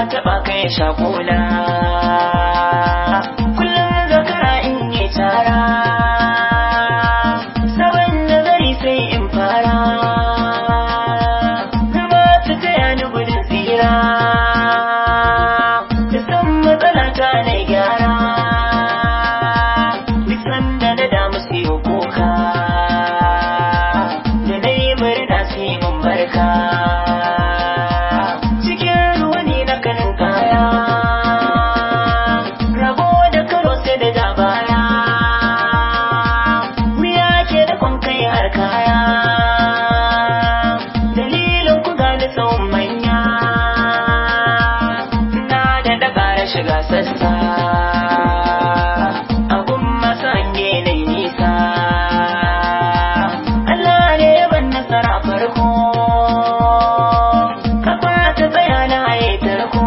taɓa kai shakuna kullum zakara in yi tara sabon nazari sai in fara zama su taya ni gudun tsira da san matsala ta na gyara duk sanda na damu sai yi kuka da na yi murna sai mun barka cikin ruwa ne na kanin kaya rabo da karo sai da dabara wuya ke da kwan kai har kaya dalilin ku gani tsawon manya na da daga shiga sassa abun masange na nisa Allah ne ya ban nasara farko kafa ta tsaya na haye tarko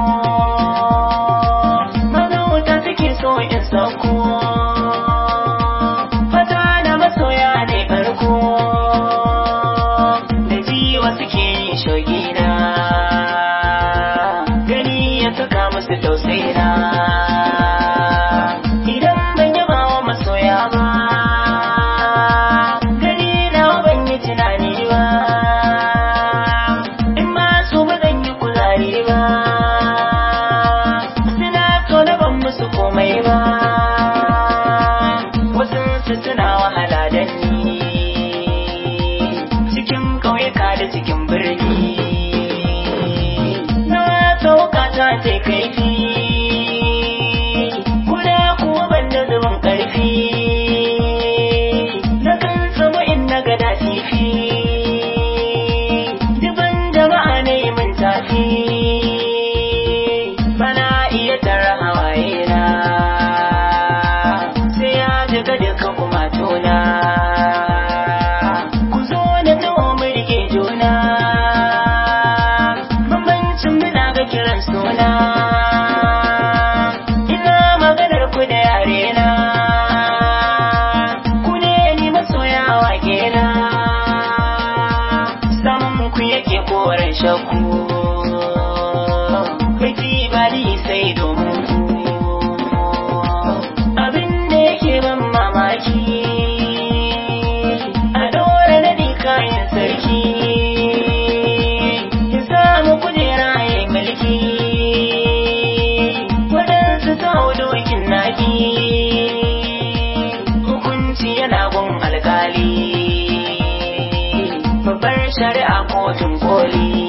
mazauta suke so in sauko fata na masoya ne farko da jiwa suke yin shogina gani ya saka musu tausaina idan ban yaba wa masoya ba gani na ban yi tunani ba in ma su ba zan yi kuzari ba suna so na ban musu komai ba wasu su suna wahala da ni cikin ƙauyuka da cikin birni na sauka ta ce kaifi kuda kuwa ban da zubin ƙarfi na kan samu in na gada tifi duban jama'a ne min tafi bana iya tara hawaye na sai ya jiga duka kuma tona ku zo na taho mu rike juna bambancin muna ga kiran suna ina maganar ku da yare na ku ne ni masoya wake na samun ku yake koren shakku Baiti ba ni sai domin ku abin da yake ban mamaki a ɗora na ni kayan sarki ya samu kujera ya mulki waɗansu sau dokin naki hukunci yana gun alkali babbar shari'a kotun koli